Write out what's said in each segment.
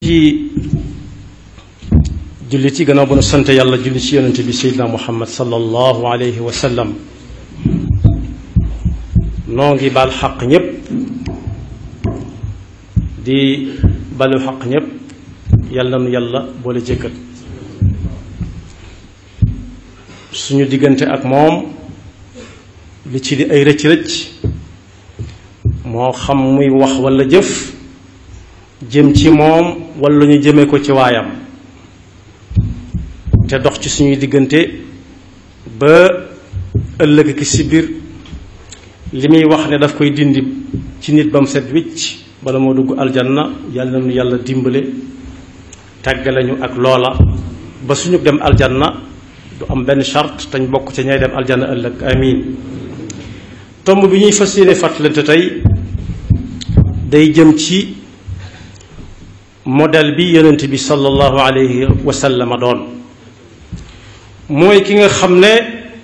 ci julli ci gannaaw bu nu sant yàlla julli ci yonente bi seydina muhammad sallallahu alayhi wa sallam noo ngi baal xaq ñépp di balu xaq ñépp yàlla nu yàlla boole jëkkal suñu diggante ak moom li ci di ay rëcc rëcc moo xam muy wax walla jëf jëm ci moom walla ñu jëme ko ci waayam te dox ci suñuy diggante ba ëllëg ki si biir li muy wax ne daf koy dindi ci nit ba mu set wicc bala moo dugg aljanna yàlla nu yàlla dimbale tàggale ñu ak loola ba suñu dem aljanna du am benn charte tañ bokk ca ñay dem aljanna ëllëg amin tomb bi ñuy fas yéene fàttalante tey day jëm ci modèle bi yonent bi sallallahu alayhi wa sallam doon mooy ki nga xam ne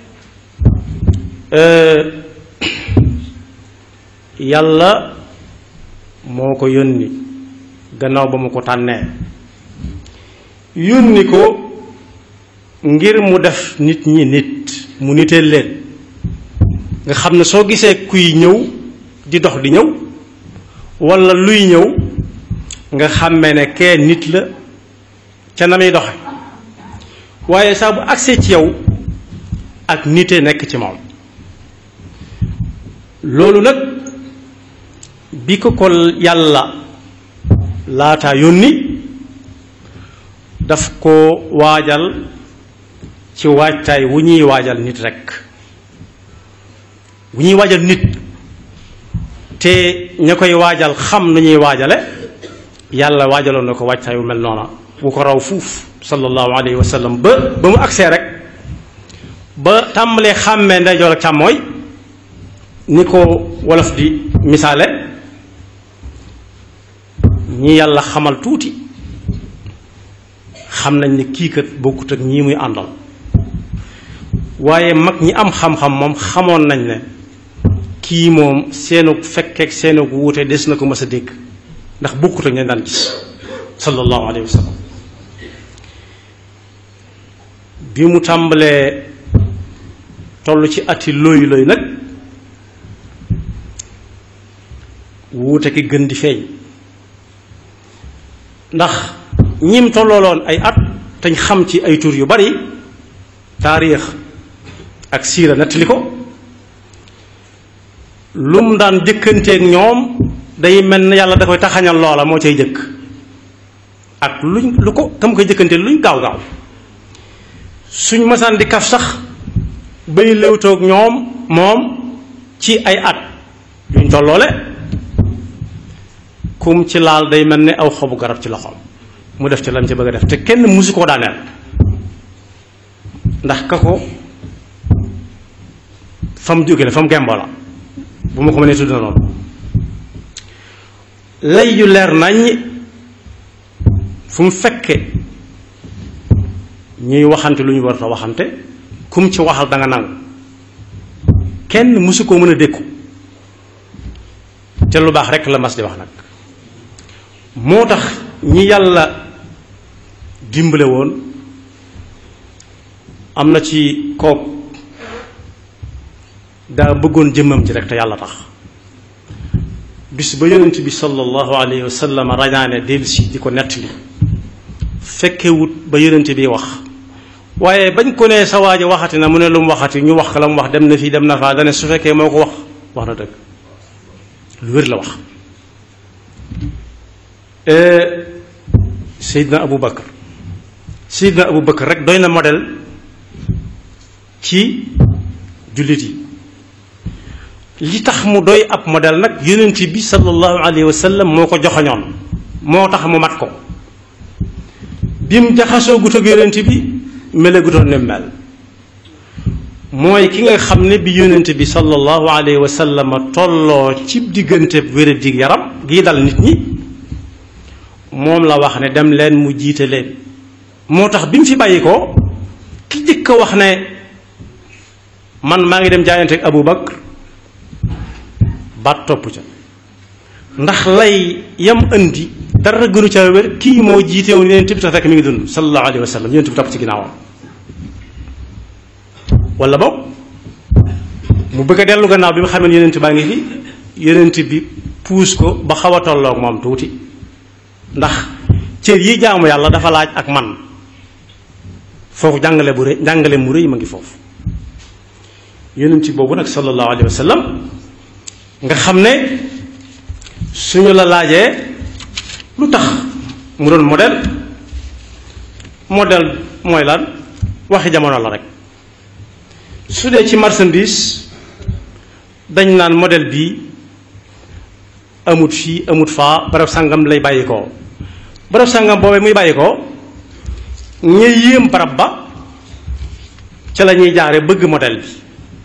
yàlla moo ko yónni gannaaw ba mu ko tànnee yónni ko ngir mu def nit ñi nit mu niteel leen nga xam ne soo gisee kuy ñëw di dox di ñëw walla luy ñëw nga xàmme ne kee nit la ca na muy doxe waaye saa bu agsee ci yow ak nite nekk ci moom loolu nag bi ko ko yàlla laata yónni daf ko waajal ci waajtaay wu ñuy waajal nit rekk wu ñuy waajal nit te ña koy waajal xam nu ñuy waajale yàlla waajaloon na ko waajtaay wu mel noona bu ko raw fuuf sallallahu alayhi wa sallam ba ba mu agsee rek ba tàmbalee xàmmee ndeyjoor ak càmmooy ni ko wolof di misaale ñi yàlla xamal tuuti xam nañ ne kii kat bokkut ak ñii muy àndal waaye mag ñi am xam-xam moom xamoon nañ ne kii moom seenu fekkeek seenu wuute des na ko mës a dégg ndax bokkut ak ña daan gis sallallahu alayhi wa sallam bi mu tàmbalee toll ci ati looyu looyu nag wuute ki gën di feeñ ndax ñim tollooloon ay at tañ xam ci ay tur yu bari taarix ak siira nettali ko lu mu daan jëkkanteeg ñoom day mel ne yàlla da koy taxañal loola moo cay jëkk ak luñ lu ko kam koy jëkkanteel luñ gaaw gaaw suñ masaan di kaf sax bay léewtoog ñoom moom ci ay at yuñ tolloole kum ci laal day mel ne aw xobu garab ci loxoom mu def ci lam ci bëgg a def te kenn musu koo daaneel ndax ka ko fa mu jóge la fa mu gemboo la bu ma ko mënee tudd na noonu lay yu leer nañ fu mu fekke ñuy waxante lu ñu war a waxante kum ci waxal da nga nangu kenn mësu koo mën a dékku te lu baax rekk la mas di wax nag moo tax ñi yàlla dimbale woon am na ci kook daa bëggoon jëmmam ji rek te yàlla tax bis ba yonent bi sallallahu alayhi wa sallam rañaane dellusi di ko nettali fekkewut ba yonent bi wax waaye bañ ko nee sa waaja waxati na mu ne lu mu waxati ñu wax la mu wax dem na fii dem na faa dane su fekkee moo ko wax wax na dëgg lu wér la wax Seydina Abu Bakar Seydina Abu Bakar rek doy na modèle ci jullit yi li tax mu doy ab modèle nag yonent bi sallallahu alayhi wa sallam moo ko joxoñoon moo tax mu mat ko bi mu jaxasoo gut ak yonent bi mele gutoon ne mel mooy ki nga xam ne bi yonent bi sallallahu alayhi wa sallam tolloo ci diggante wéradig yaram gii dal nit ñi moom la wax ne dem leen mu jiite leen moo tax bi mu fi bàyyi ko ki jëkk a wax ne man maa ngi dem jaayante ak Abu Bakr baat topp ca ndax lay yam indi dara gënu ca wér kii moo jiite woon yonent bi te fekk mi ngi dund sallallahu alayhi wa sallam yonent bi topp ci ginnaawam wala boog mu bëgg a dellu gannaaw bi mu xamee yonent baa ngi fi yonent bi puus ko ba xaw a tolloog moom tuuti ndax cër yi jaamu yàlla dafa laaj ak man foofu jàngale bu rëy jàngale mu rëy ma ngi foofu yonent boobu nag sallallahu alayhi wa sallam nga xam ne suñu la laajee lu tax mu doon modèle modèle mooy lan waxi jamono la rek su dee ci marchandise dañ naan modèle bii amut fii amut faa barab sàngam lay bàyyi koo barab sàngam boobee muy bàyyi koo ña yéem barab ba ca la ñuy jaare bëgg modèle bi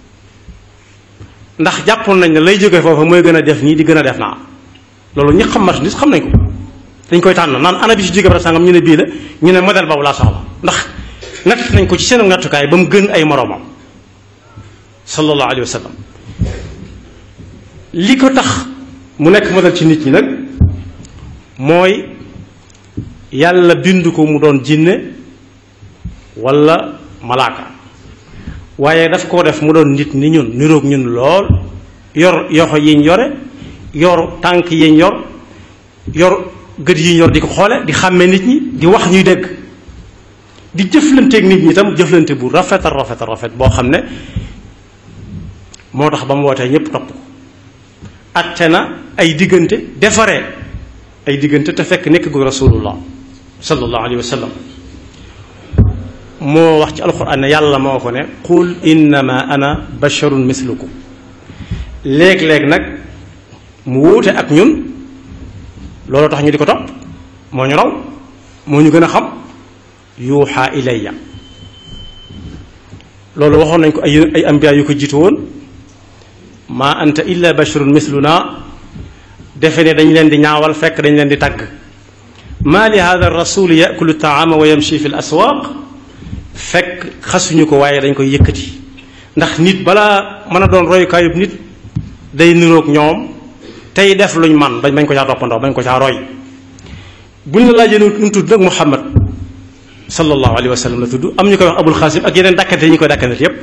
ndax jàppoon nañ ne lay jóge foofa mooy gën a def nii di gën a def naa loolu ñi xam marchandise xam nañ ko dañ koy tànn naan ana bi si jóge barab sàngam ñu ne bii la ñu ne modèle boobu laa soxla ndax natt nañ ko ci seen nattukaay ba mu gën ay moroomam sallallahu alayhi wa sallam li ko tax mu nekk modèle ci nit ñi nag mooy yàlla bind ko mu doon jinne walla malaaka waaye daf koo def mu doon nit ni ñun niroog ñun lool yor yoxo yiñ yore yor tànk yiñ yor yor gët yiñ yor di ko xoole di xàmme nit ñi di wax ñuy dégg di jëflanteeg nit ñi itam jëflante bu rafet a rafet a rafet boo xam ne moo tax ba mu wootee ñépp topp ko atte na ay diggante defaree ay diggante te fekk nekk gu rasulullah sallallahu alayhi wa sallam moo wax ci alquran ne yàlla moo ko ne qul innama ana basharun mislukum léeg-léeg nag mu wuute ak ñun loolu tax ñu di ko topp moo ñu raw moo ñu gën a xam yuuxa ilayya loolu waxoon nañ ko ay ay ambiya yu ko jiitu woon ma anta illa basharun misluna defe ne dañ leen di ñaawal fekk dañ leen di tàgg ma li hada rasul yakulu taama wa yamshi fi l aswaq fekk xasuñu ko waaye dañ koy yëkkati ndax nit balaa mën a doon royukaayub nit day niroog ñoom tey def luñ man bañ bañ ko caa toppandoo bañ ko caa roy buñ la laajee nu tudd nag muhammad sallallahu alayhi wa sallam la tudd am ñu koy wax abul xaasim ak yeneen dakkante yi ñu koy dakkante yépp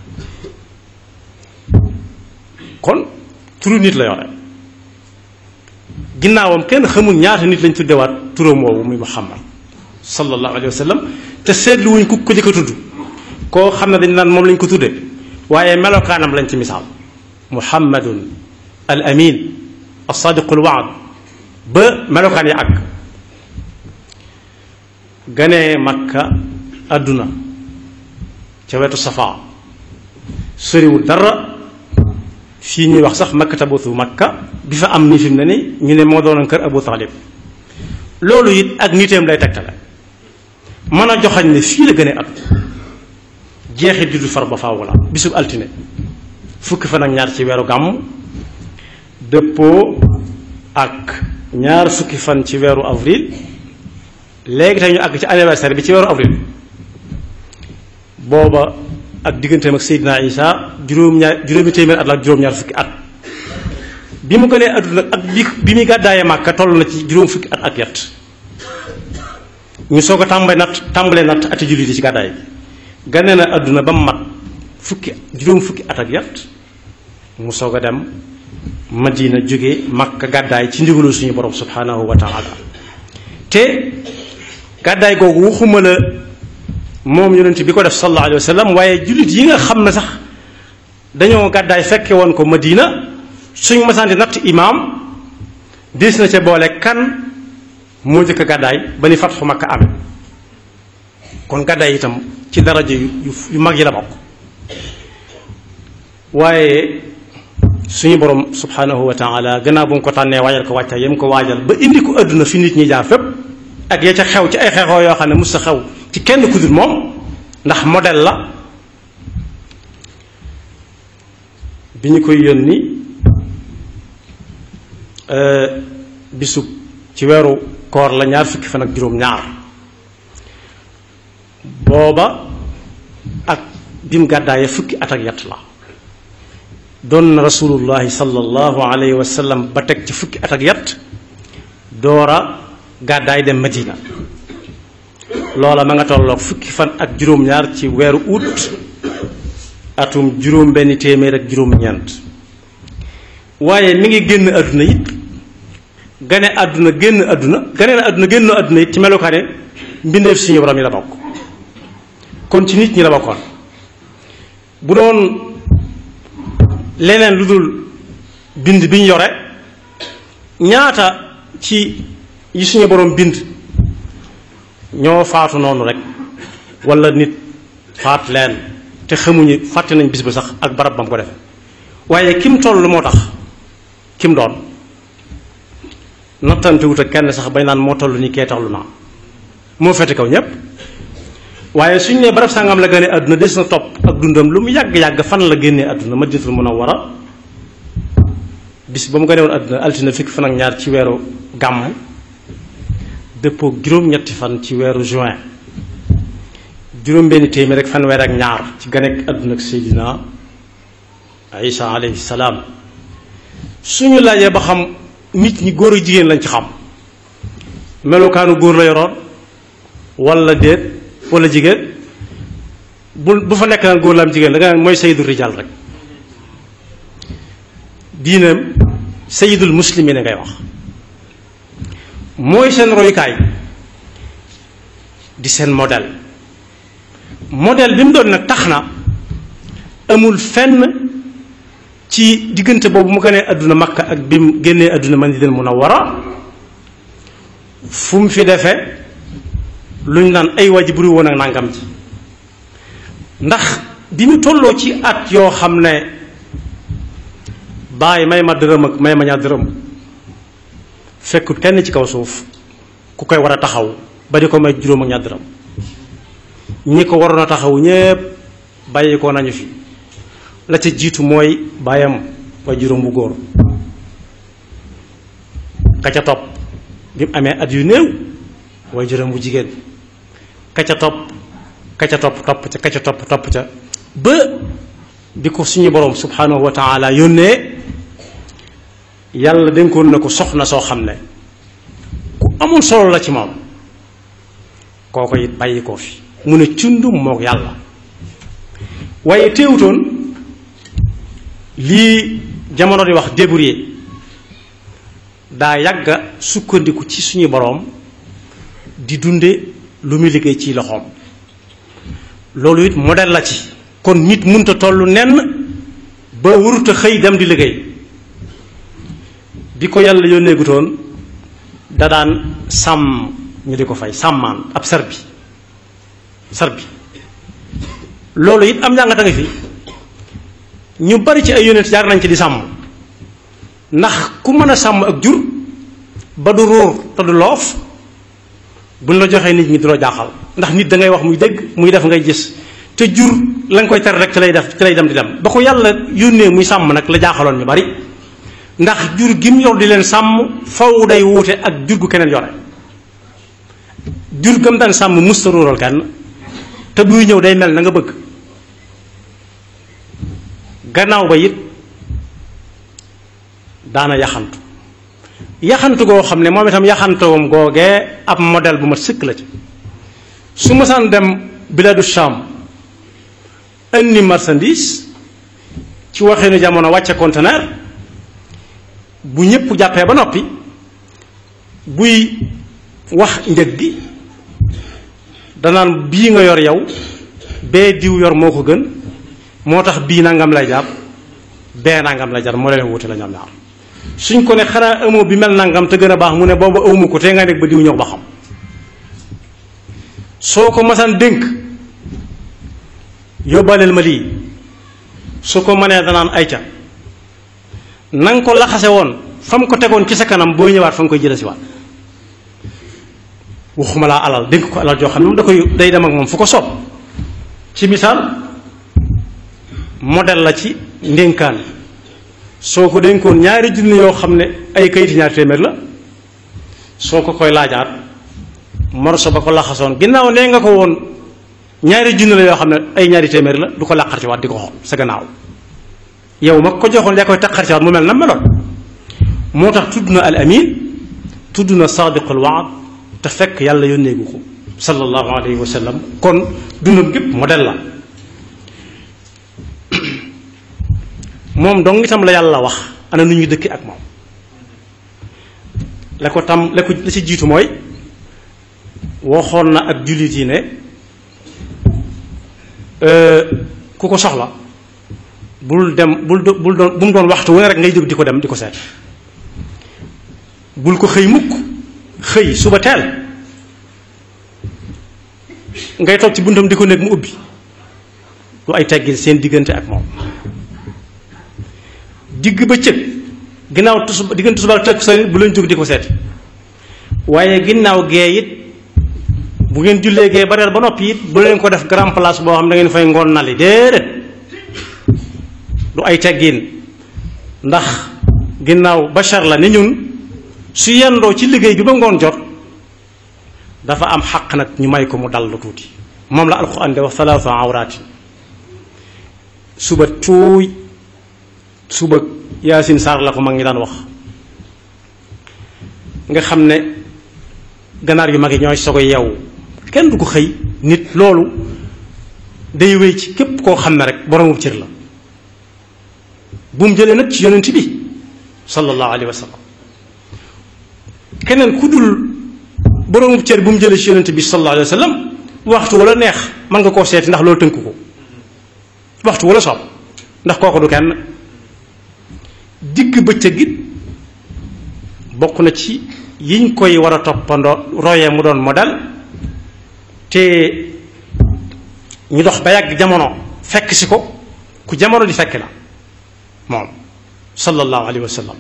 kon turu nit la yore ginnaawam kenn xamul ñaata nit lañ tuddewaat turam woowu muy muhammad sallallahu alayhi wa sallam te seetlu wuñ ku ko jëkk a tudd koo xam ne dañ naan moom lañ ko tudde waaye melokaanam lañ ci misaal muhammadun al amin as sadiqul waad ba melokaan ya àgg ganee makka àdduna ca wetu safa soriwul dara fii ñuy wax sax maktabatu makka bi fa am ni fi mu ne ni ñu ne moo doonoon kër abu talib loolu it ak niteem lay tegtale mën a joxañ ne fii la gën a at jeexit di du far ba faaw la bisub altine fukki fan ak ñaar ci weeru gàmm dëppoo ak ñaar fukki fan ci weeru avril léegi tey ñu àgg ci anniversaire bi ci weeru avril booba ak digganteem ak Seydina Isa juróom ñaar juróomi téeméer at la ak juróom-ñaar fukki at bi mu gënee àdduna ak bi bi muy gàddaayee Màkka toll na ci juróom fukki at ak yett ñu soog a tàmbalee natt tàmbalee natt ati jullit yi ci gàddaay bi gane na àdduna ba mu mat fukki juróom fukki at ak yett mu soog a dem Madina jóge Makka gàddaay ci ndigalu suñu borom subhanahu wa taala te gàddaay googu waxuma la moom yonent bi ko def sallallahu alayhi wa sallam waaye jullit yi nga xam ne sax dañoo gàddaay fekke woon ko Madina suñ masanti natt imaam des na ca boole kan moo jëkk gàddaay ba ni fatxu Makka amee kon gàddaay itam ci daraja yu yu mag yi la bokk waaye suñu borom subhanahu wa taala gannaaw bu mu ko tànnee waajal ko wàcca yam ko waajal ba indi ko àdduna fi nit ñi jaar fépp ak ya ca xew ci ay xeexoo yoo xam ne mus sa xew ci kenn ku dul moom ndax modèle la bi ñu koy yónni bisub ci weeru koor la ñaar fukki fan ak juróom ñaar booba ak bim gàddaayee fukki at ak yett la doon na rasulullahi sallallahu alayhi wa sallam ba teg ci fukki at ak yett doora gàddaay dem Madina loola ma nga tolloog fukki fan ak juróom-ñaar ci weeru août atum juróom benn téeméer ak juróom-ñeent waaye mi ngi génn àdduna it gane àdduna génn àdduna gane na àdduna génn àdduna it ci melokaane mbindeef suñu borom yi la bokk kon ci nit ñi la bokkoon bu doon leneen lu dul bind bi ñu yore ñaata ci yi suñu borom bind ñoo faatu noonu rek wala nit faat leen te xamuñu fàtte nañ bis ba sax ak barab ba mu ko def waaye kim toll moo tax kim doon nattante wut ak kenn sax bañ naan moo toll ni kee toll naa moo fete kaw ñépp waaye suñ ne barab sàngam la gane àdduna des na topp ak dundam lu mu yàgg-yàgg fan la génnee àdduna Madinatul Munawwara bis ba mu gane woon àdduna altine fukki fan ak ñaar ci weeru gàmm dëppoo juróom-ñetti fan ci weeru juin juróom benn téeméer rek fanweer ak ñaar ci ganek àdduna ak Seydina Isa alayhi salaam suñu laajee ba xam nit ñi góor ak jigéen lañ ci xam melokaanu góor la yoroon wala déet wala jigéen bu bu fa nekk naan góor la am jigéen da nga naan mooy sayidul rijal rek diinam sayidul muslimin ngay wax mooy seen royukaay di seen modèle modèle bi mu doon nag tax na amul fenn ci diggante boobu mu gënee àdduna makka ak bi mu génnee àdduna Madinatul Munawwara fu mu fi defee luñ naan ay waji buri woon ak nangam ji ndax bi mu tolloo ci at yoo xam ne bàyyi may ma dërëm ak may ma ñaar dërëm fekkut kenn ci kaw suuf ku koy war a taxaw ba di ko may juróom ak ñaar dërëm ñi ko waroon a taxaw ñépp bàyyi ko nañu fi la ca jiitu mooy bàyyam way juróom bu góor ka ca topp bi mu amee at yu néew way juróom bu jigéen ka ca topp ka ca topp topp ca ka ca topp topp ca ba bi ko suñu boroom subhanahu wa taala yónnee yàlla dénkoon na ko soxna soo xam ne ku amul solo la ci moom kooko it bàyyi koo fi mu ne cundum mook yàlla waaye teewutoon lii jamono di wax débrouiller daa yàgga sukkandiku ci suñu boroom di dunde lu muy liggéey ci loxoom loolu it modèle la ci kon nit munta tollu nenn ba warut a xëy dem di liggéey bi ko yàlla yónnee gutoon da daan sàmm ñu di ko fay sàmmaan ab sar bi sar bi loolu it am njàngata nga fi ñu bari ci ay yónent jaar nañ ci di sàmm ndax ku mën a sàmm ak jur ba du ruur te du loof buñ la joxee nit ñi du la jaaxal ndax nit da ngay wax muy dégg muy def ngay gis te jur la nga koy tere rek ci lay def ci lay dem di dem ba ko yàlla yónnee muy sàmm nag la jaaxaloon ñu bari ndax jur gi mu yor di leen sàmm faw day wuute ak jur gu keneen yore jur gam daan sàmm musta ruural kenn te buy ñëw day mel na nga bëgg gannaaw ba it daana yaxantu yaxantu goo xam ne moom itam yaxantuwam googee ab modèle bu ma sëkk la ci su masaan dem biladu Sham indi marchandise ci waxinu jamono wàcce conteneur bu ñëpp jàppee ba noppi buy wax njëg gi danaan bii nga yor yow bee diw yor moo ko gën moo tax bii nangam lay jàpp bee nangam lay jar moo leen wuute la ñoom ñaar suñ ko ne xanaa amoo bi mel nangam te gën a baax mu ne booba awma ko te nga nekk ba diw ñëw ba xam soo ko masaan dénk yóbbaaleel ma lii su ko mënee danaan ayca na nga ko laxase woon fa mu ko tegoon ci sa kanam boo ñëwaat fa nga koy jëlee si waat waxuma laa alal dénk ko alal joo xam ne moom da koy day dem ak moom fu ko soob ci misaal modèle la ci ndénkaan soo ko dénkoon ñaari junni yoo xam ne ay kayiti ñaari téeméer la soo ko koy laajaat morso ba ko laxasoon ginnaaw nee nga ko woon ñaari junni la yoo xam ne ay ñaari téeméer la du ko làqar ci waat di ko xool sa gannaaw yow ma ko joxoon yaa koy taqar ci waat mu mel na meloon moo tax tudd na al amin tudd na sadiqul waad te fekk yàlla yónneegu ko sallallahu alayhi wa sallam kon dundam gépp modèle la moom dong itam la yàlla wax ana nu ñuy dëkki ak moom la ko tam la ko la ci jiitu mooy waxoon na ak jullit yi ne ku ko soxla bul dem bul do- bul doon bu mu doon waxtu wu ne rek ngay jóg di ko dem di ko seet bul ko xëy mukk xëy suba teel ngay toog ci buntam di ko nekk mu ubbi lu ay teggin seen diggante ak moom digg ba cëg ginnaaw tus diggante suba ak sa bu leen jóg di ko seeti waaye ginnaaw gee it bu ngeen jullee gee ba reer ba noppi it bu leen ko def grand place boo xam da ngeen fay ngoon nali déedéet du ay teggin ndax ginnaaw bachar la ni ñun su yendoo ci liggéey bi ba ngoon jot dafa am xaq nag ñu may ko mu dal lu tuuti moom la alxuraan de wax salaasa awraati suba tuuy suba yaasin saar la ko mag ñi daan wax nga xam ne ganaar yu mag yi ñooy sogo yeewu kenn du ko xëy nit loolu day wéy ci képp koo xam ne rek boroomu cër la bu mu jëlee nag ci yonent bi sallallahu alayhi wa sallam keneen ku dul boroomu cër bu mu jëlee ci yonent bi sallallahu alayhi wa sallam waxtu wala neex mën nga koo seeti ndax loolu tënk ko waxtu wala soob ndax kooku du kenn digg bëccëg it bokk na ci yiñ koy war a toppandoo royee mu doon modèle te ñu dox ba yàgg jamono fekk si ko ku jamono di fekk la moom sallallahu alayhi wa sallam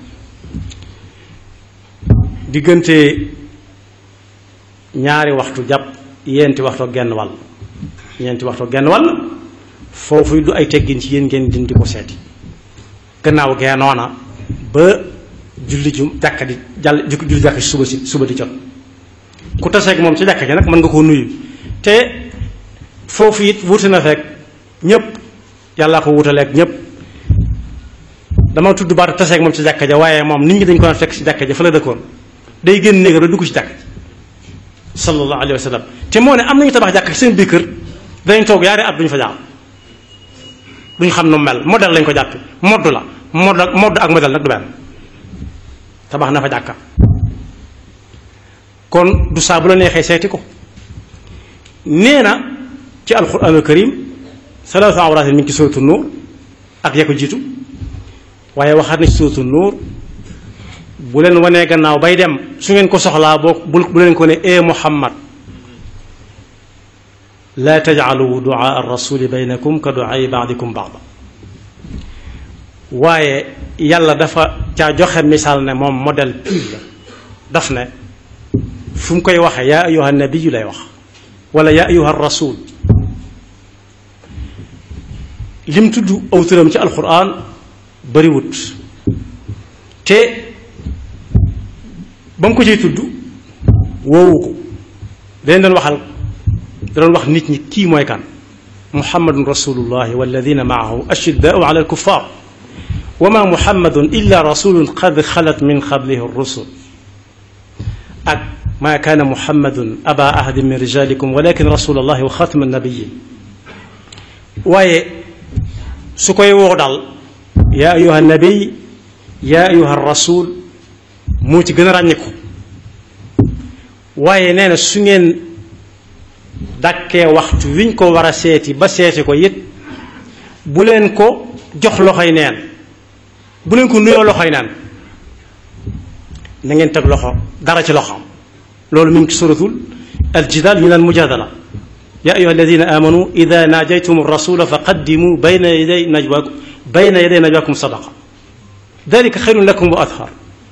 diggante ñaari waxtu jàpp yenti waxtu genn wàll yenti waxtu genn wàll foofu du ay teggin ci yéen ngeen dindi ko seeti gannaaw gee noona ba julli ju jàkka di jàll julli jàkka ci suba si suba di jot ku taseeg moom ci jàkka ji nag mën nga koo nuyu te foofu it wuute na fekk ñépp yàllaa ko wutaleeg ñépp dama tudd baatu taseeg moom ci jàkka ja waaye moom nit ñi dañ ko daan fekk ci jàkka ja fa la dëkkoon day génn néegam rek dugg ci jàkka ji sallallahu alayhi wa sallam te moo ne am nañu tabax jàkka ci seen biir kër danañ toog yaari at duñu fa jaar duñ xam nu mel modèle lañ ko jàppe modd la modd ak modd ak modèle nag du benn tabax na fa jàkka kon du saa bu la neexee seeti ko nee na ci alquranul karim salaatu awraatin mi ngi ci sootu nuur ak ya ko jiitu waaye waxaat na ci sootu nuur bu leen wanee gannaaw bay dem su ngeen ko soxlaa boo bu bu leen ko ne ee muhammad laa tajcalu duaa arrasuli baynakum ka duaai baadikum baada waaye yàlla dafa caa joxe misaal ne moom modèle pire la daf ne fu mu koy waxee yaa ayuha nabiyu lay wax wala yaa ayuha rasul lim tudd aw turam ci alquran bariwut te ba mu ko ciy tudd woowu ko dañ doon waxal da doon wax nit ñi kii mooy kan muhammadun rasulullahi walladina maahu ashiddaau ala alkuffar wa ma muhammadun illa rasulun qad xalat min qablihi rusul ak ma kaana muhammadun aba ahadin min rijalikum walakin rasulallahi wa xatma nabiyin waaye su koy woo daal yaa ayuha nabiy yaa ayuha rasul moo ci gën a ràññiku waaye nee na su ngeen dàkkee waxtu wiñ ko war a seeti ba seeti ko it bu leen ko jox loxoy neen bu leen ko nuyoo loxoy neen na ngeen teg loxo dara ci loxoom loolu mi ngi ci suratul aljidaal min almujadala ya ayuha alladina amanu ida naajaytum rasula fa qaddimu bayna yaday najwakum bayna yaday najwakum sadaqa dalika xayrun lakum wa athar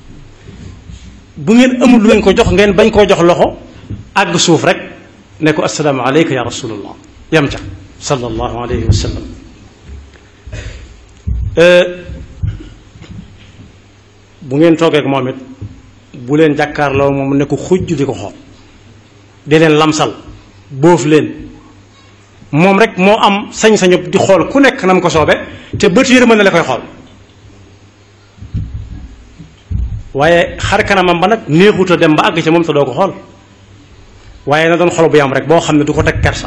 bu ngeen amul lu ngeen ko jox ngeen bañ koo jox loxo àgg suuf rek ne ko assalaamu aleyka ya rasulallah yam ca sallallahu alayhi wa sallam bu ngeen toogee ak moom it bu leen jàkkaarloo moom ne ko xujj di ko xool di leen lamsal boof leen moom rek moo am sañ-sañu di xool ku nekk na mu ko soobe te bët yërmande na la koy xool waaye xar kanamam ba nag néexuta dem ba àgg ca moom te doo ko xool waaye na doon xol bu yam rek boo xam ne du ko teg kersa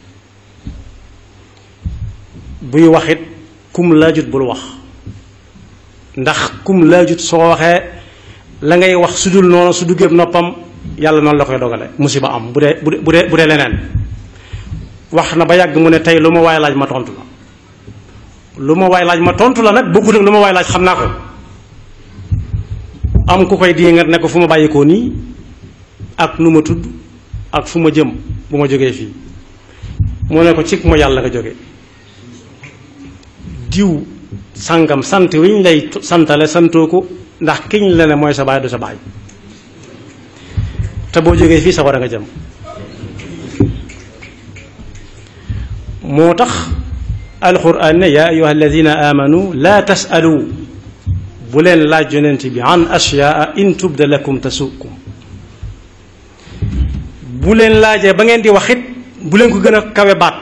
buy waxit kum laajut bul wax ndax kum laajut soo waxee la ngay wax su dul noonu su duggee noppam yàlla noonu la koy dogale musiba am bu dee bu dee bu dee leneen wax na ba yàgg mu ne tey lu ma waay laaj ma tontu la lu ma waay laaj ma tontu la nag bokkut ak lu ma waay laaj xam naa ko am ku koy diingat ne ko fu ma bàyyikoo nii ak nu ma tudd ak fu ma jëm bu ma jógee fii mu ne ko cig ma yàlla nga jóge diw sangam sant wi ñu lay santale santoo ko ndax kiñ la ne mooy sa baay du sa baay te boo jógee fii sa war a nga jëm moo tax alquran ne yaa ayuha alladina amanu laa tasalu bu leen laaj yonent bi an ashyaa in tubda lakum tasukum bu leen laajee ba ngeen di wax it bu leen ko gën a kawe baat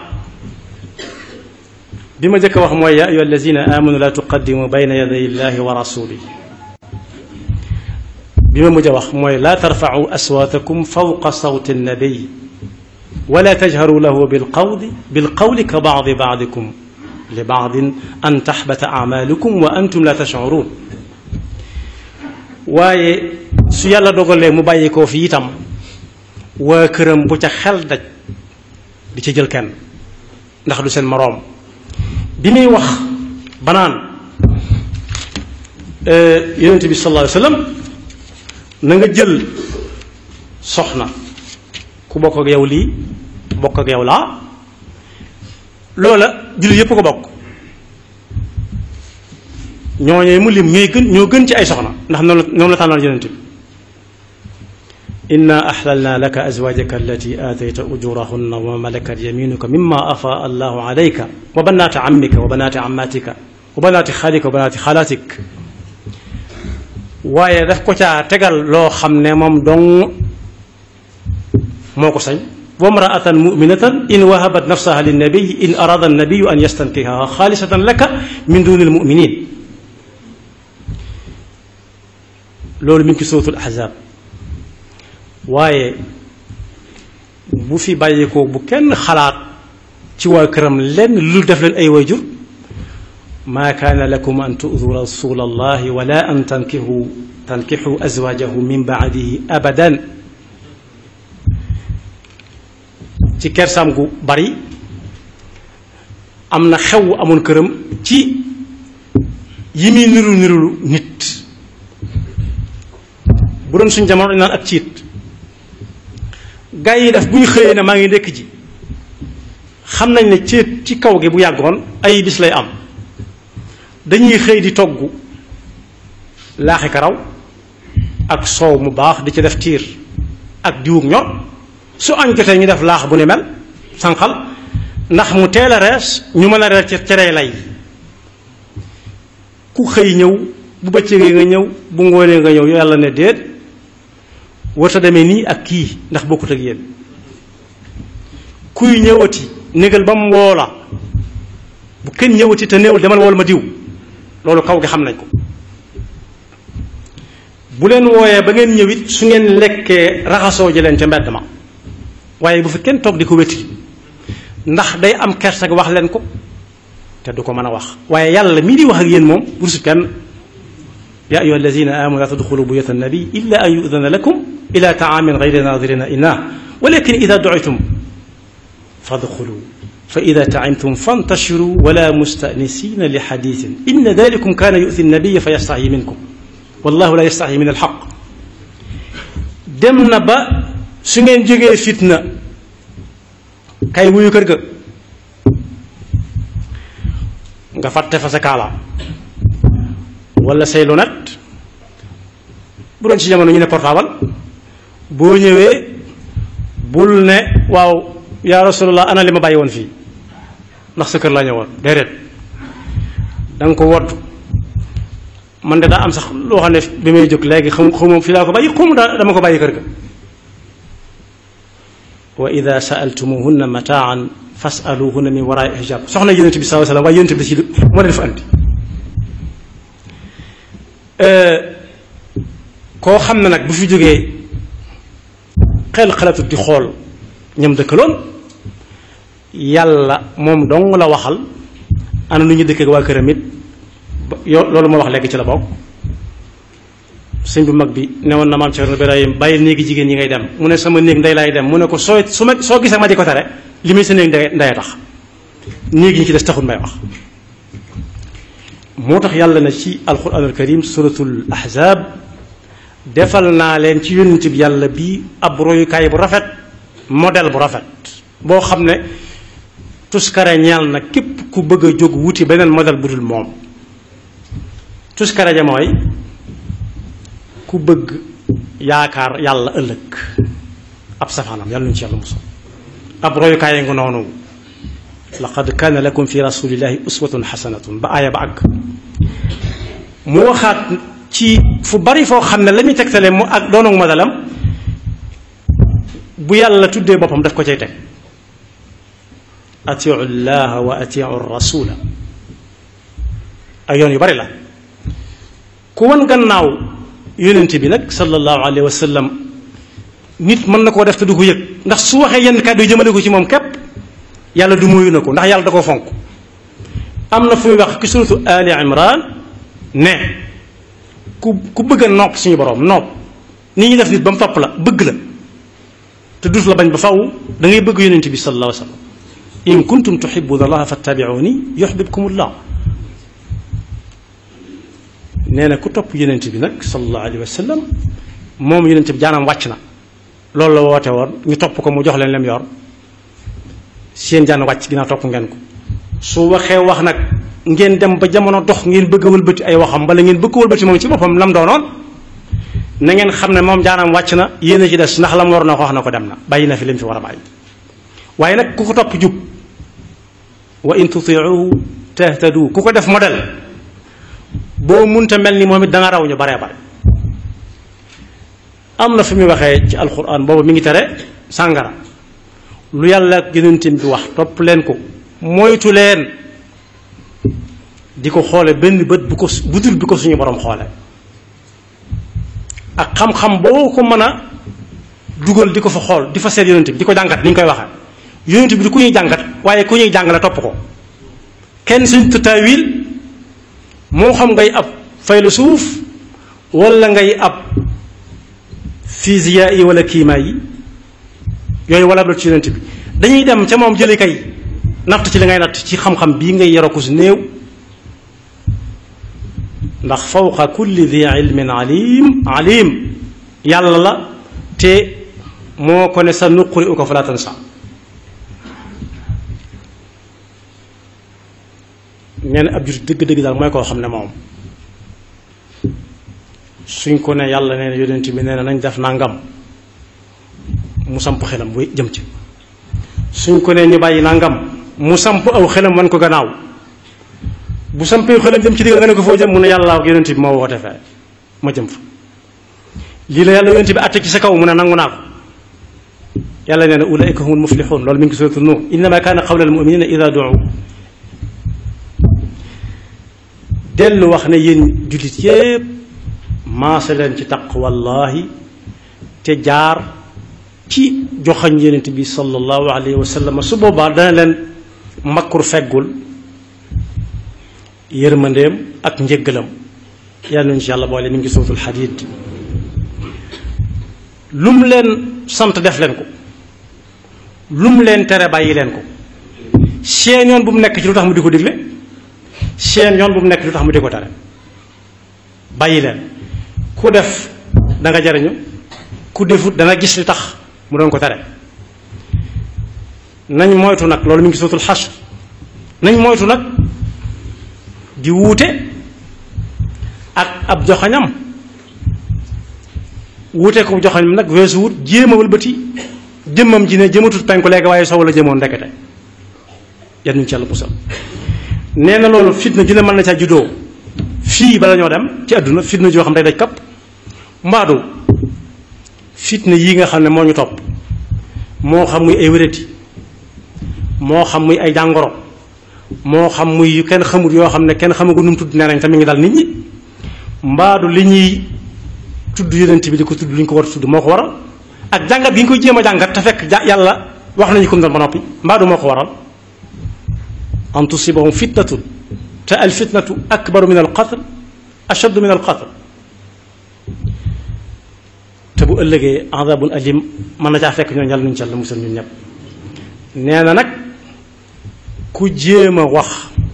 bi ma njëkk a wax mooy yaa ayuha alladina amanu laa tuqaddimu bayna yaday illahi wa rasulihi bi ma mujj a wax mooy laa tarfacu aswaatakum fawqa sawti annabiy wala tajharu lahu bilqawli bilqawli ka bacdi bacdikum li bacdin an taxbata acmaalukum wa antum la tashcuruun waaye su yàlla dogalee mu bàyyi koo fi itam waa këram bu ca xel daj di ca jël kenn ndax du seen moroom bi muy wax banaan yonent bi sallallahu alayhi wa sallam na nga jël soxna ku bokk ak yow lii bokk ak yow laa loola jullit yépp ko bokk ñooñee mu lim ñooy gën ñoo gën ci ay soxna ndax noonu la noonu la tànnal yonent bi inna axlalna laka azwajaka allati aatayta ujurahunna wa malakat yaminuka mimma afaa allahu alayka wa banaati ammika wa banaati ammatika wa banaati xaalika wa banaati xaalatik waaye daf ko caa tegal loo xam ne moom dong moo ko sañ wa mraatan muminatan in wahabat nafsaha linnabiy in arada annabiyu an yastankihaha xaalisatan laka min duni almuminin loolu mi ngi ci suratul ahzab waaye bu fi bàyyeekoo bu kenn xalaat ci waa këram lenn lu def leen ay wayjur maa kaana lakum an tu'du rasula allahi wala an tankixu tankixu azwajahu min baadihi abadan ci kersam gu bari am na xew amoon këram ci yi muy niru nirulu nit bu doon suñ jamono dañ naan ak ciit gaa yi def bu ñu xëyee ne maa ngi ndekk ji xam nañ ne céet ci kaw gi bu yàggoon ay bis lay am dañuy xëy di togg laaxi karaw ak soow mu baax di ci def tiir ak diwug ñor su añ jotee ñu def laax bu ne mel sànqal ndax mu teel a rees ñu mën a reer ci cerey lay ku xëy ñëw bu bëccëgee nga ñëw bu ngoonee nga ñëw yàlla ne déet warta demee nii ak kii ndax bokkut ak yéen kuy ñëwati négal ba mu woo la bu kenn ñëwati te néewul demal wool ma diw loolu kaw gi xam nañ ko bu leen wooyee ba ngeen ñëwit su ngeen lekkee raxasoo ji leen ca mbedd ma waaye bu fi kenn toog di ko wéti ndax day am kersa ak wax leen ko te du ko mën a wax waaye yàlla mii di wax ak yéen moom rusut kenn yaa ayuha alladina amanu la tadxulu buyuta annabi illa an yudana lakum ila taamin gayri nadirina inah walakin ida duitum fadxulu fa ida taimtum fantashiru wala mustanisina li xadisin inna dalikum kana yuti nabiya fa yastaxyi minkum wallahu la yastaxyi min alxaq dem na ba su ngeen jógee fitna kay wuyu kër ga nga fàtte fa sa kaala wala say lunette bu doon ci jamono ñu ne portable boo ñëwee bul ne waaw yaa rasulallah ana li ma bàyyi woon fii ndax sa kër laa ñëwoon déedéet da nga ko wodd man de daa am sax loo xam ne bi may jóg léegi xam xaw fi laa ko bàyyi xamu daa dama ko bàyyi kër ga wa ida saaltumuhunna mataan fasaluhunna min waraai hijab soxna yonent bi saa sallam waaye yonent bi si moo leen fa andi koo xam ne nag bu fi jógee xel xalaatut di xool ñam dëkkaloon yàlla moom dong la waxal ana nu ñu dëkk ak waa këram it yo loolu ma wax léegi ci la bokk sëñ bu mag bi newoon na maam Cerno Birahim bàyyi néegi jigéen yi ngay dem mu ne sama néeg ndey laay dem mu ne ko soo su ma soo gisee ma di ko tere li muy sa néeg ndey ndey tax néeg yi ñu ci des taxul may wax moo tax yàlla na ci alquran al karim suratul ahzab defal naa leen ci yonent bi yàlla bi ab royukaay bu rafet modèle bu rafet boo xam ne tuskare ñeel na képp ku bëgg a jóg wuti beneen modèle bu dul moom tuskare ja mooy ku bëgg yaakaar yàlla ëllëg ab safaanam yàlla ñu ci yàlla musal ab royukaay nga noonu laqad kaana lakum fi rasulillahi uswatun xasanatun ba aaya ba àgg mu waxaat ci fu bari foo xam ne la muy tegtale mu ak doonu modelam bu yàlla tuddee boppam daf ko cay teg atiu llaha wa atiu rasula ay yoon yu bari la ku wan gannaaw yonent bi nag sallallahu alayhi wa sallam nit mën na koo def te du ko yëg ndax su waxee yenn kàddu yi jëmale ko ci moom képp yàlla du muyu na ko ndax yàlla da koo fonk am na fu muy wax ci suratu ali imran ne ku ku bëgg a nopp suñu borom nopp ni ñuy def nit ba mu topp la bëgg la te dus la bañ ba faw da ngay bëgg yonent bi sallallahu alayhi wa sallam in kuntum tuhibbuna allaha fattabi'uni yuhibbukumullah nee na ku topp yonent bi nag sallallahu alayhi wa sallam moom yonent bi jaanam wàcc na loolu la woote woon ñu topp ko mu jox leen lem yor seen jaan wàcc ginnaaw topp ngeen ko su waxee wax nag ngeen dem ba jamono dox ngeen bëgg a wëlbati ay waxam wala ngeen bëgg a wëlbati moom ci boppam lam doonoon na ngeen xam ne moom jaanam wàcc na yéen a ci des ndax la mu war na ko wax na ko dem na bàyyi na fi lim fi war a bàyyi waaye nag ku ko topp jub wa in tutiuhu tahtadu ku ko def modèle boo munta mel ni moom it da nga raw ñu baree bare am na fi muy waxee ci alquran boobu mi ngi tere sàngara lu yàlla ak yonentam bi wax topp leen ko moytu leen di ko xoole benn bët bu ko budul bi ko suñu borom xoole ak xam-xam boo ko mën a dugal di ko fa xool di fa seet yonent bi di ko jàngat ni ñu koy waxee yonent bi du ku ñuy jàngat waaye ku ñuy jàngale topp ko kenn suñ tutaawil moo xam ngay ab faylu suuf wala ngay ab physiya yi wala kiimaa yi yooyu wala loolu ci yonent bi dañuy dem ca moom jëli kay natt ci li ngay natt ci xam-xam bii ngay yaro ko si néew ndax fawqa kulli di ilmin alim alim yàlla la te moo ko ne sa nuquri u ko falaa tansa nee na ab jur dëgg-dëgg daal mooy koo xam ne moom suñ ko ne yàlla nee na yonent bi nee na nañ def nangam mu samp xelam bu jëm ci suñ ko nee ñu bàyyi nangam mu samp aw xelam wan ko gannaaw bu sampee xelam jëm ci digg nga ne ko foo jëm mu ne yàlla ak yonent bi moo woote fee ma jëm fa lii la yàlla yonent bi àtte ci sa kaw mu ne nangu naa ko yàlla nee na ulaika humul muflixuun loolu mi ngi suratul nuur innama kaana qawla al muminina ida duu dellu wax ne yéen jullit yépp maase leen ci taqwallahi te jaar ci joxañ yonent bi sallallahu alayhi wa sallam su boobaa dana leen makkur feggul yërmandeem ak njëggalam yàlla nañu ci yàlla boole mi ngi sootul xadiid lu mu leen sant def leen ko lu mu leen tere bàyyi leen ko seen yoon bu mu nekk ci lu tax mu di ko digle seen yoon bu mu nekk lu tax mu di ko tere bàyyi leen ku def da nga jariñu ku defut dana gis li tax mu doon ko tere nañ moytu nag loolu mi ngi sootul xasr nañ moytu nag di wuute ak ab joxañam wuute ko joxañam nag weesu wut jéem a wëlbati jëmmam ji ne jëmatut penku léegi waaye sow la jëmoon ndekete yan ñu ci yàlla musal nee na loolu fitna ju ne mën na caa juddoo fii bala ñoo dem ci àdduna fitna joo xam day daj kapp mbaadu fitna yii nga xam ne moo ñu topp moo xam muy ay wérati moo xam muy ay jàngoro moo xam muy yu kenn xamut yoo xam ne kenn xamagu nu mu tudd nee nañ tamit ngi dal nit ñi mbaadu li ñuy tudd yonent bi di ko tudd li ñu ko war a tudd moo ko waral ak jàngat gi nga koy jéem a jàngat te fekk ja yàlla wax nañu ko doon ba noppi mbaa du moo ko waral an tusibahum fitnatun te al fitnatu akbaru min al qatl ashaddu min al qatl te bu ëllëgee adabun alim mën na caa fekk ñoo yàlla nuñu ci yàlla musal ñun ñëpp nee na nag ku jéem a wax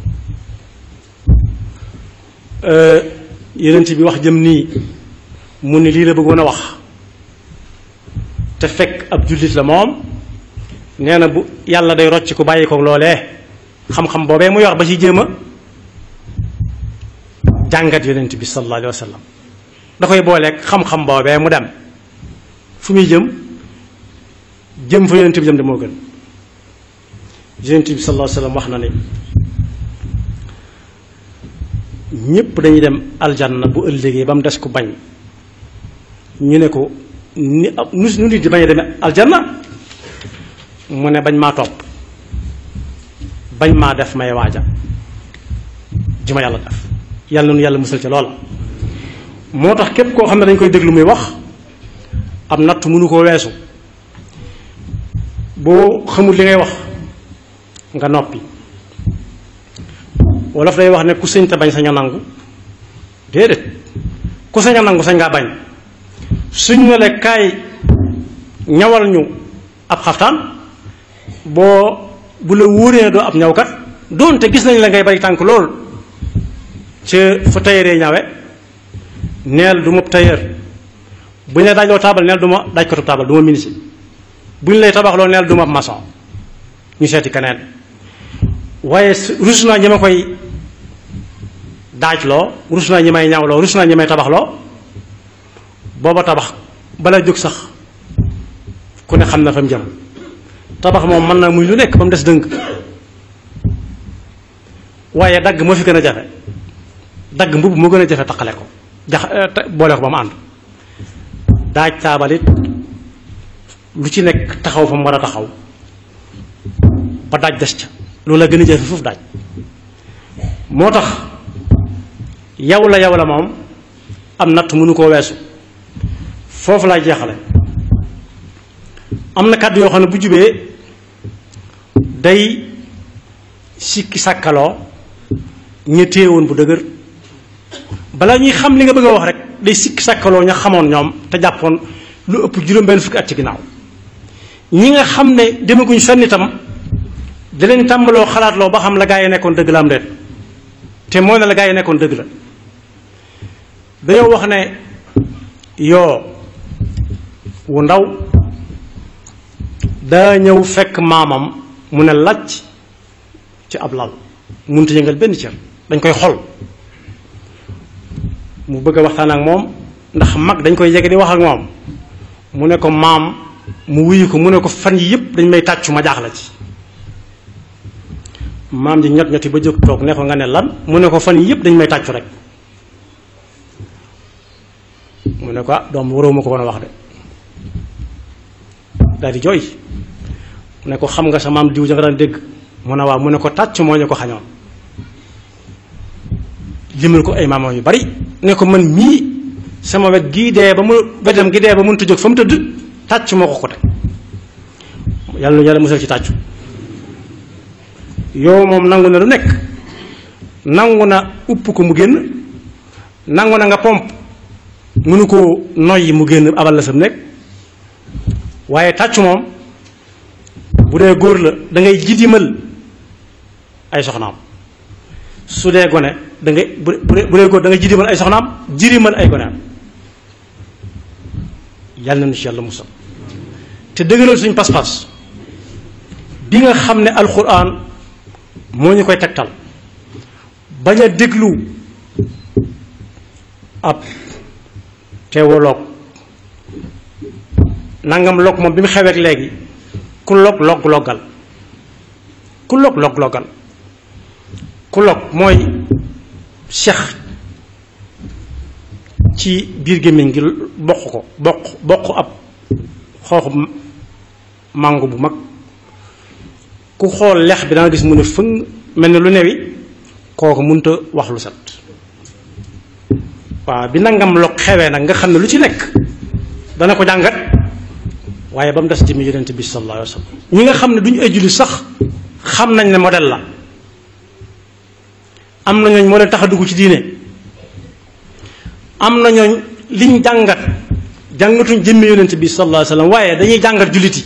yenent bi wax jëm nii mu ni lii la bëggoon a wax te fekk ab jullit la moom nee na bu yàlla day rocc ku bàyyi ko loolee xam-xam boobee mu yor ba ci jéem a jàngat yonent bi sallallahu alayhi wa sallam da koy booleeg xam-xam boobee mu dem fu muy jëm jëm fa yonent bi jëm de moo gën yonent bi sallallahu alayhi wa sallam wax na ni ñépp dañuy dem aljanna bu ëllëgee ba mu des ku bañ ñu ne ko ni nu nu nit di bañ a demee aljanna mu ne bañ maa topp bañ maa def may waaja ji ma yàlla def yàlla nu yàlla musal ca loola moo tax képp koo xam ne dañ koy déglu muy wax am natt mënu koo weesu boo xamul li ngay wax nga noppi wolof day wax ne ku sëñ te bañ sañ a nangu déedéet ku sañ a nangu sañ ngaa bañ suñ ne la kaay ñawal ñu ab xaftaan boo bu la wóoree doo ab ñawkat doonte gis nañ la ngay bari tànk lool ca fa tayëree ñawe neel du ma tayër bu ñu lay daajloo taabal neel du ma daajkatu taabal du ma minisi bu ñu lay tabaxloo neel du ma maçon ñu seeti keneen waaye rus naa ñi ma koy daajloo rus naa ñi may ñawloo rus naa ñi may tabaxloo booba tabax bala jóg sax ku ne xam na fa mu jëm tabax moom mën na muy lu nekk ba mu des dënk waaye dagg moo fi gën a jafe dagg mbubb moo gën a jafe taqale ko jax boole ko ba mu ànd daaj taabalit lu ci nekk taxaw fa mu war a taxaw ba daaj des ca loolu la gën a jafe foofu daaj moo tax yow la yow la moom am natt mënu koo weesu foofu laay jeexale am na kàddu yoo xam ne bu jubee day sikki sàkkaloo ña téewoon bu dëgër balaa ñuy xam li nga bëgg a wax rek day sikki sàkkaloo ña xamoon ñoom te jàppoon lu ëpp juróom-benn fukki at ci ginnaaw ñi nga xam ne demaguñ fenn itam da leen tàmbaloo xalaatloo ba xam la gaa yi nekkoon dëgg la am déet te mooy ne la gaa yi nekkoon dëgg la dañoo wax ne yoo wu ndaw daa ñëw fekk maamam mu ne lacc ci ab lal mënut a yëngal benn cër dañ koy xol mu bëgg a waxtaan ak moom ndax mag dañ koy yege di wax ak moom mu ne ko maam mu wuyu ko mu ne ko fan yi yëpp dañ may tàccu ma jaaxla ci maam ji ñot ñoti ba jóg toog ne ko nga ne lan mu ne ko fan yi yëpp dañ may tàccu rek mu ne ko ah doom waroo ma ko woon a wax de daal di jooy mu ne ko xam nga sa maam diw ja nga daan dégg mu ne waaw mu ne ko tàcc moo ñu ko xañoon limal ko ay maamam yu bari ne ko man mii sama wet gii dee ba mu wetam gi dee ba mënut a jóg fa mu tëdd tàcc moo ko ko teg yàlla nu yàlla musal ci tàccu yow moom nangu na lu nekk nangu na upp ko mu génn nangu na nga pomp mënu ko noyyi mu génn abal la sam nekk waaye tàccu moom bu dee góor la da ngay jidimal ay soxnaam su dee gone da ngay bu bu dee góor da ngay jidimal ay soxnaam jirimal ay goneam yàlla na nu ci yàlla musal te dëgëral suñ pas-pas bi nga xam ne alxuraan moo ñu koy tegtal bañ a déglu ab teewaloog nangam log moom bi mu xeweek léegi ku log log loggal ku log log loggal ku log mooy sex ci biir gémmiñ gi bokk ko bokk bokk ab xooxu màngo bu mag ku xool lex bi danga gis mu ne fëng mel ne lu newi kooku mënta wax lu set waaw bi nangam log xewee nag nga xam ne lu ci nekk dana ko jàngat waaye ba mu des jëmmi yonent bi sallallahu alayhi wa sallam ñi nga xam ne duñu ay jullit sax xam nañ ne modèle la am na ñooñ moo leen tax a dugg ci diine am na ñooñ liñ jàngat jàngatuñ jëmmi yonent bi sallallahu alayhi wa sallam waaye dañuy jàngat jullit yi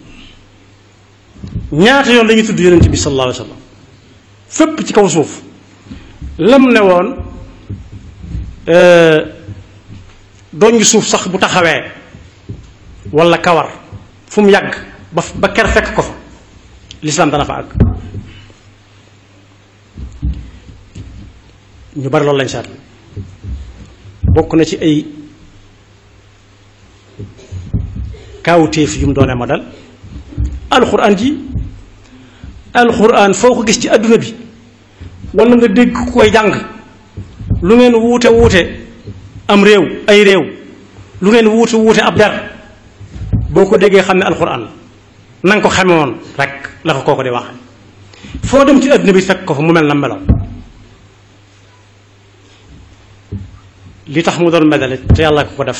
ñaata yoon lañuy tudd yonent bi sallallahu alayhi wa sallam fépp ci kaw suuf lam ne woon doñ suuf sax bu taxawee wala kawar fu mu yàgg ba ba ker fekk ko fa lislaam dana fa àgg ñu bari loolu lañ seetlu bokk na ci ay kaawteef yu mu doonee ma dal alxuraan ji alxuraan foo ko gis ci àdduna bi wala nga dégg ku koy jàng lu ngeen wuute wuute am réew ay réew lu ngeen wuute wuute ab der boo ko déggee xam ne alxuraan la na nga ko xame woon rek la ko kooko di wax foo dem ci àdduna bi fekk ko fa mu mel na melow li tax mu doon medale te yàlla ko ko def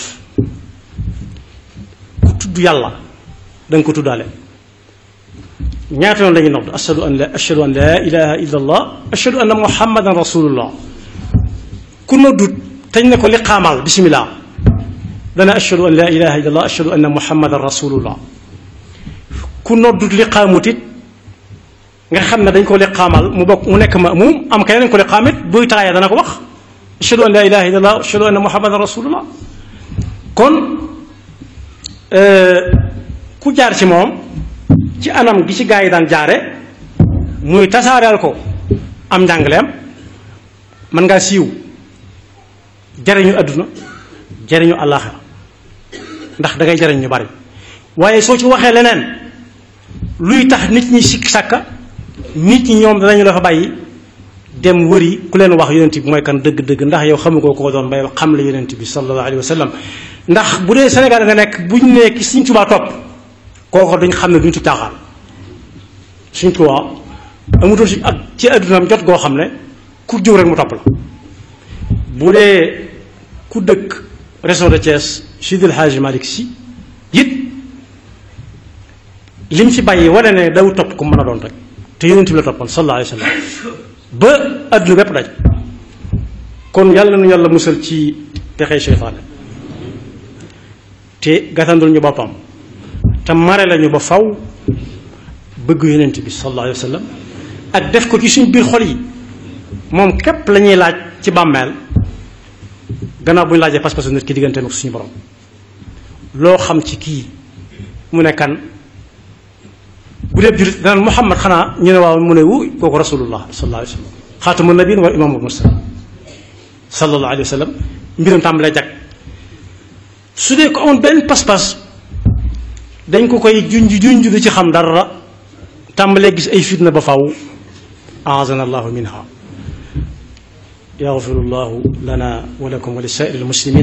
ku tudd yàlla da nga ko tuddaale ñaata yoon la ñuy nodd ashadu an la ashadu an laa ilaha illa allah ashadu anna muhammadan rasulullah ku noddut teñ ne ko li xaamal bismillah dana ashadu an laa ilaha illa allah ashadu anna muhammadan rasulullah ku noddut li xaamutit nga xam ne dañ ko li xaamal mu bokk mu nekk ma mu am keneen dañ ko li xaamit buy taaya dana ko wax ashadu an laa ilaha illa allah ashadu anna muhammadan rasulullah kon ku jaar ci moom ci anam gi ci gaa yi daan jaare muy tasaareel ko am njàngaleem mën ngaa siiw jariñu àdduna jariñu àllaaxira ndax da ngay jariñ ñu bari waaye soo ci waxee leneen luy tax nit ñi sikk sàkka nit ñi ñoom danañu la fa bàyyi dem wëri ku leen wax yonent bi mooy kan dëgg-dëgg ndax yow xamu ko ko doon bay xam la yonent bi sallallahu alayhi wa sallam ndax bu dee Sénégal nga nekk bu ñu nee ki Sëriñ Tuubaa topp kooko duñ xam ne duñ ci caaxaan Sëriñ Tuubaa amutoon si ak ci addunaam jot goo xam ne ku jóg rek mu topp la bu dee ku dëkk région de Thiès Sidil Hadji Malick Sy it lim fi bàyyi wane ne daw topp ku mën a doon rek te yonent bi la toppoon sallallahu alayhi wa sallam ba adduna bépp daj kon yàlla nu yàlla musal ci pexey seytaane te gàttandul ñu boppam te mare lañu ba faw bëgg yonent bi sallallahu alayhi wa sallam ak def ko ci suñ biir xol yi moom képp la ñuy laaj ci bàmmeel gannaaw bu ñu laajee pas-pasu nit ki digganteem ak suñu borom loo xam ci kii mu ne kan bu dee julit danaan Muhammad xanaa ñu ne waaw mu ne wu kooku rasulullah sallallahu alayhi wa sallam xaatamu nabiin wa imaamul mursalin sallallahu alayhi wa sallam mbiram tàmbalee jag su dee ko amoon benn pas-pas dañ ko koy junj junj du ci xam dara tàmbalee gis ay fitna ba faw aazana allahu minha yaxfiru llahu lana wa lakum wa li saa'iri almuslimin